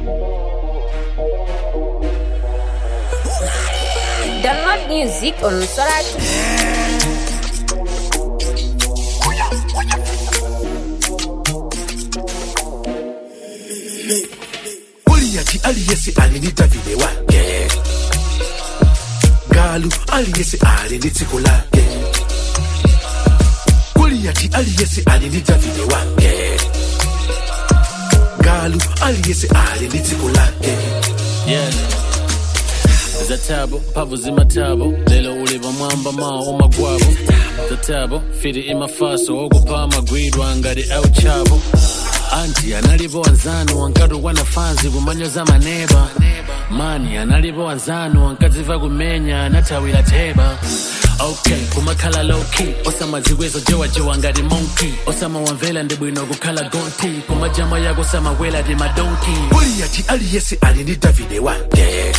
Download music on Soratu. Goliati aliyesi alinita vile wake Galu aliyesi alinitiko lake Goliati aliyesi alinita vile wake Galu aliyesi alinitiko lake yeah zatabo mpavu zimatabo lelo uliva mwamba mawo magwabo zatabo firi imafaso okupa amagwidwa ngati auchabo anti analipo wanzanu wankatu wanafanzi kumanyo za maneba mani analipo wanzanu wankadziva kumenya anathawira theba okay kumakhala lowkey osamadziwezo jewajewa ngati monkey osamawamvera ndi bwino kukhala gonti kumajama yako samawela ti madonki Goliati aliyesi alinita vile wake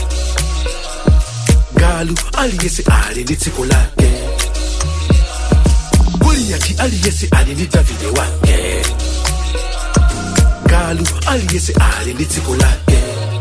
Galu aliyesi alinitiko lake Goliati aliyesi alinita vile wake Galu aliyesi alinitiko lake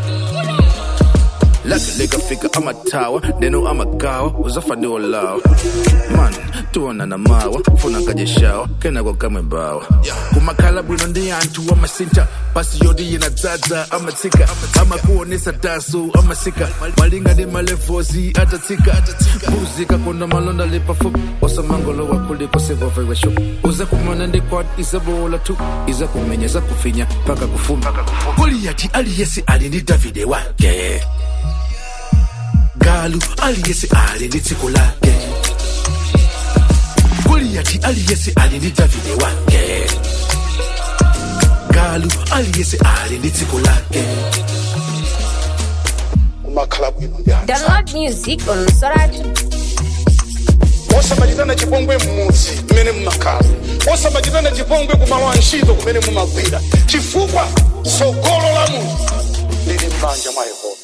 lake likafika amatawa neno amagawa uzafaniwa lawa man tuona na mawa funa kajeshawa kenako kamwe bawa kumakhala bwino ndi anthu amasinta pasi yoti yinadzadza amatsika amakuonesa daso amasika malinga ndi malevozi atatsika mbuzi kakonda malonda lipafupi osamangolowa kuliko sekovewesho uzakumana ndi kwat izabola tu izakumenya zakufinya paka kufuma Goliati aliyesi alinita vile wake Galu aliyesi alinitiko lake Goliati aliyesi alinita vile wake Galu aliyesi alinitiko lake kumakhala bwino ndi anthu Download music on Soratu. osamachitana chipongwe mmudzi mmene mmakhala osamachitana chipongwe kumalo a ntchito kumene mumagwira chifukwa tsogolo la munthu lili m'manja mwa yehova